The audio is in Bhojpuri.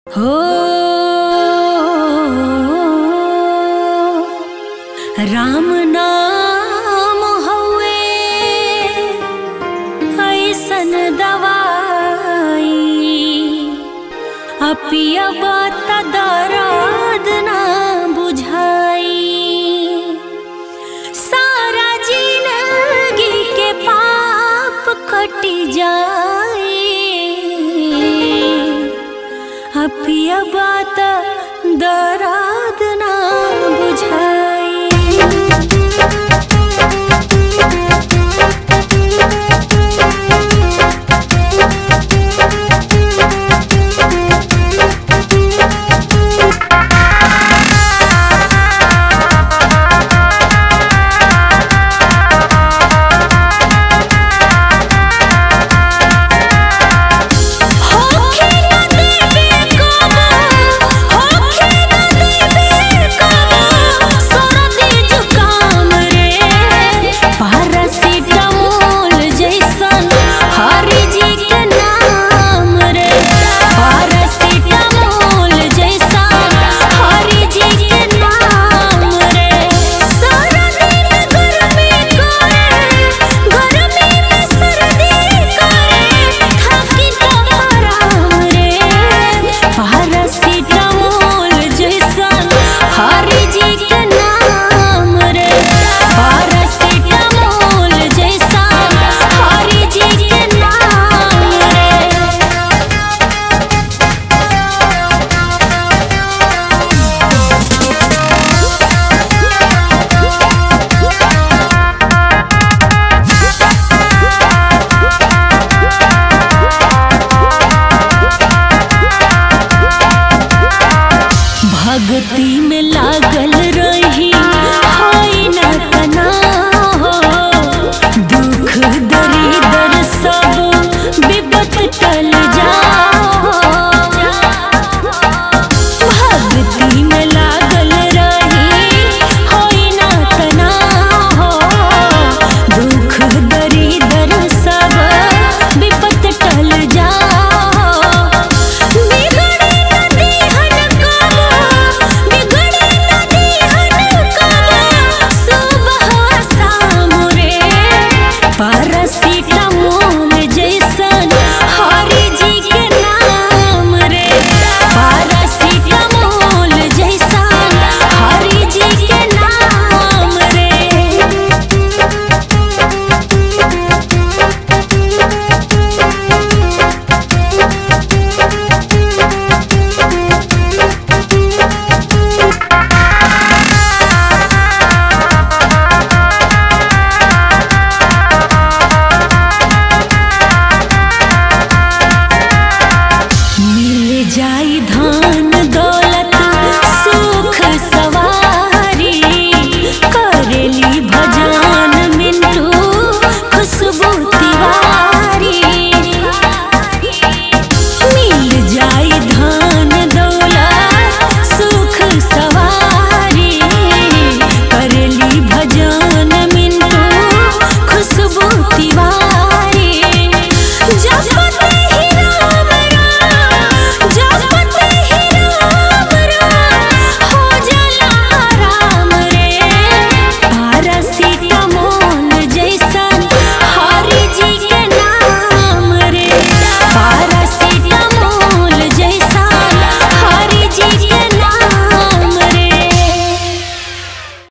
हो राम नाम हउए ऐसन दवाई अपिया बात दर्द ना बुझाई सारा जिंदगी के पाप कट जाए अपिया बात दर्द ना बुझाई होखे न देबे कबो होखे न देबे कबो सर्दी जुकाम रे पैरासिटामोल जैसन हरि जी के नाम रे पैरासिटामोल जैसन हरि जी के नाम रे सर्दी में गर्मी करे गर्मी में सर्दी करे थाकी तो आराम रे पैरासिटामोल जैसन हरि जी के नाम रे पैरासिटामोल जैसन हरि जी के नाम रे भक्ति में लागल रही होई न तनाव दुख दरिदर सब विपत टल जाओ भक्ति में लागल रही होई न तनाव दुख दरिदर सब विपत टल जाओ बिगड़े न देहन कबो बिगड़े न देहन कबो सुबह शाम रे पैरासिटामोल जैसन हरि जी के नाम रे पैरासिटामोल जैसन हरि जी के नाम रे मिल जाई धान दौलत